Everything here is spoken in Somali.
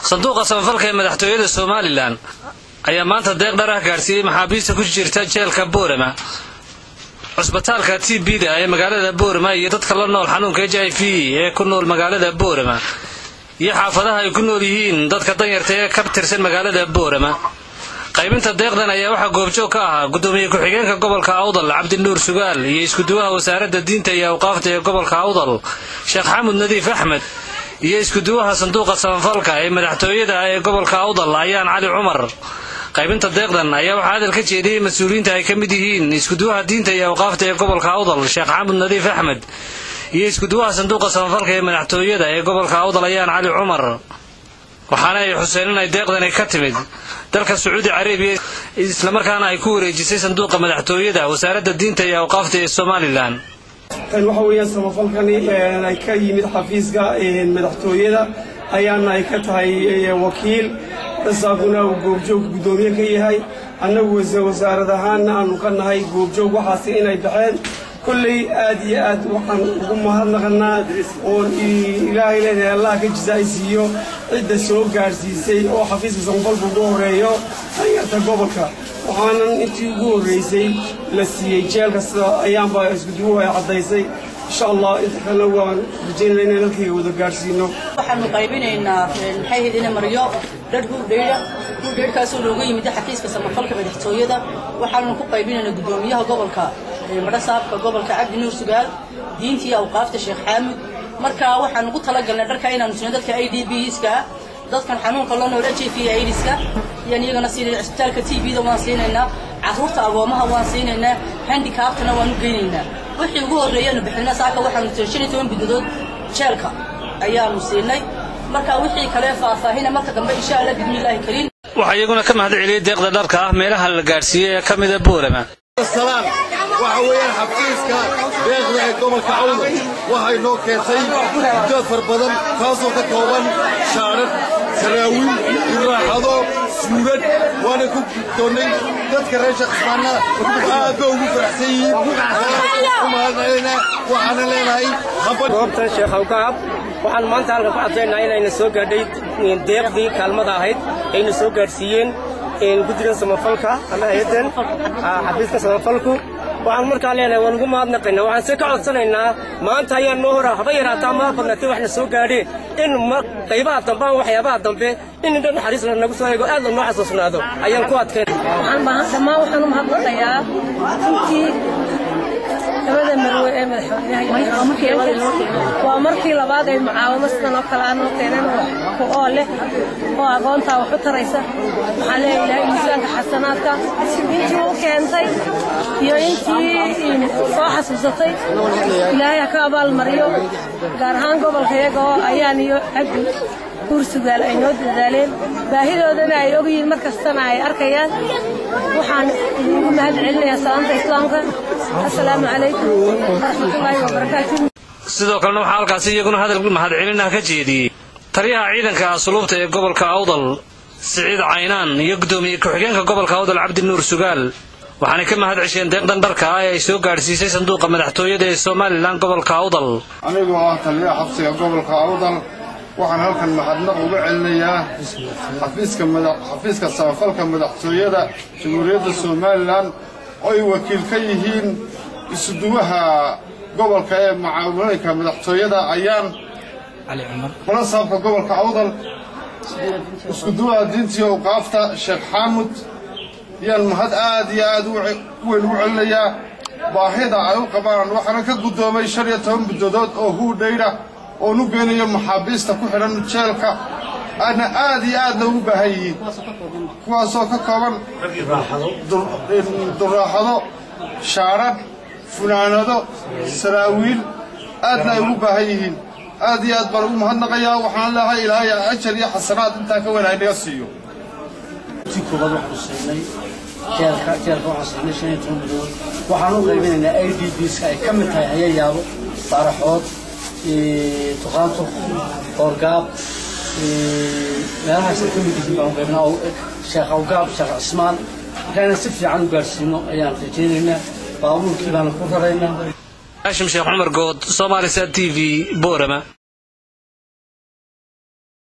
sanduuqa samafalka ee madaxtooyada somalilan ayaa maanta deeq dhar ah gaadhsiiyey maxaabiista ku jirta jeelka boorama cusbitaalka t b da ee magaalada boorama iyo dadka la nool xanuunka h i v ee ku nool magaalada boorama iyo xaafadaha ay ku nool yihiin dadka danyarta ee ka tirsan magaalada boorama qaybinta deeqdan ayaa waxaa goobjoog ka ahaa gudoomiye ku-xigeenka gobolka awdal cabdinuur sugaal iyo iskuduwaha wasaaradda diinta iyo awqaafta ee gobolka awdal sheekh xamud nadiif axmed iyo iskuduwaha sanduuqa samafalka ee madaxtooyada ee gobolka awdal ayaan cali cumar qaybinta deeqdan ayaa waxaa hadal ka jeediyey mas-uuliyiinta ay ka mid yihiin iskuduwaha diinta iyo awqaafta ee gobolka awdal sheekh xamud nadiif axmed iyo iskuduwaha sanduuqa samafalka ee madaxtooyada ee gobolka awdal ayaan cali cumar waxaana ay xuseen in ay deeqdani ka timid dalka sacuudi carabiya islamarkaana ay ku wareejisay sanduuqa madaxtooyada wasaaradda diinta iyo awqaafta ee somalilan waxa weeyaan samafalkani ay ka yimid xafiiska madaxtooyada ayaana ay ka tahay wakiil isaaguna uu goobjoog guddoomiye ka yahay annagu wasaarad ahaanna aanu ka nahay goobjoog waxaasi inay baxeen kolley aad iyo aad waxaan ugu mahadnaqanaa oon ilaahay leedahay allah ka jisaaysiiyo cidda soo gaadhsiisay oo xafiiska samafalka ugu horeeyo danyarta gobolka waxaanan intii ugu horraysay la siiyey jeelka sida ayaanba iskuduwuhu ay caddaysay insha allah inta kalena waan rajaynana inaan halkayga wada gaadhsiino waxaanu qaybinaynaa maxay ahayd ina maryo dhar huudheyda huudheydhkaasoo looga yimid xafiiska samafalka madaxtooyada waxaanu ku qaybinaynaa guddoomiyaha gobolka madhasaabka gobolka cabdi nuur sugaal diintii awqaafta sheekh xaamud marka waxaanu ku talagalnay dharka inaanu sino dadka i d bska dadkan xanuunka loo nool h i v aidiska ayaan iyagana siinayna cisbitaalka t v da waan siinaynaa carruurta agoomaha waan siinaynaa handikaabtana waan u geynaynaa wixii ugu horreeyaanu bixinna saaka waxaanu shan iyo toban bidadood jeelka ayaanu siinay marka wixii kale faahfaahina marka dambe insha allah bismillaahi kariim waxaa iyaguna ka mahad celiyey deeqda dharka ah meelaha la gaadhsiiyey ee ka mida boorama salaan waxa weeyaan xafiiska deeqda ee gobolka awdal waxay noo keentay muddo far badan taasoo ka kooban shaarad saraawiil iraaxado suugad waana ku doonnay dadka reer shaqismaana aad ba ugu faraxsan yihiin u mahadcelina waxaana leenahay goobtan sheekh awgaab waxaan maanta halkan ku caddaynaa inayna soo gaadhay deeqdii kaalmada ahayd ayna soo gaadhsiiyeen guddigan samafalka ama hay-addan xafiiska samafalku waxaan markaa leenahay waan ugu mahadnaqaynaa waxaan se ka codsanaynaa maanta ayaa noo hora haba yaraataa maa badnaatay waxna soo gaadheen in qaybaha dambe ama waxyaabaha dambe in indho naxariis la nagu soo eego aad la noo xasuusnaado ayaan ku adkayn dhammaan waxaan u mahadnaqayaa runtii labada marwe ee madaxweynaha waa markii labaad ay mucaawamo sidan oo kale aan noo keeneen ku oo leh oo aqoontaa wax u taraysa waxaan leeyahay ilaahay miisaanka xasanaadka intii u keentay iyo intii soo xasuusatay ilaahay ha ka abaalmariyo gaar ahaan gobolka iyaga oo ayaan iyo cabdi guursugaal ay noo dadaaleen baahidoodana ay ogyihiin mar kastana ay arkayaan waxaan idiinku mahad celinayaa salaanta islaamka assalaamu calaykum waraxmatullaahi wabarakaatu sidoo kalena waxaa halkaasi iyaguna hadal mahadcelinah ka jeediyey taliyaha ciidanka asluubta ee gobolka awdal siciid caynaan iyo guddoomiye ku-xigeenka gobolka awdal cabdinuur sugaal waxaanay ka mahad cesheen deeqdan dharka ah ee ay soo gaadhsiisay sanduuqa madaxtooyada ee somalilan gobolka awdal anigoo ah taliyaha xabsiga gobolka awdal waxaan halkan mahadnaq uga celinayaa xafiiska samafalka madaxtooyada jamhuuriyadda somalilan oo ay wakiil ka yihiin isuduwaha gobolka ee mucaawineynka madaxtooyada ayaan mulasaabka gobolka awdal iskuduwaha diintii awqaafta sheekh xaamud ayaan mahad aad iyo aad u weyn ugu celinayaa baahida ay u qabaan waxaana ka guddoomay shan iyo toban bidadood oo huudhayda oon u geynayo maxaabiista ku xidhan jeelka aadna aad iyo aadna ugu baahan yihiin kuwaasoo ka kooban duraaxado shaarad funaanado saraawiil aadna ay ugu baahan yihiin aad iyo aad baan ugu mahadnaqayaa waxaan leehay ilaahay ajar iyo xasanaad intaa ka wanaag naga siiyo jeelka jeelka waxaan siinay shan iyo toban bilood waxaan u qaybinaynaa i d bska ay ka mid tahay hayayaabo baaraxood tuqaanto qoorgaab meelahaas ay ka mid yihiin baan qaybnaa sheekh awgaab sheekh cismaan markaana si fiican u gaadhsiino ayaan rajaynaynaa baabuurkii baana ku raraynaa haashim sheekh cumar good somaalisat t v boorama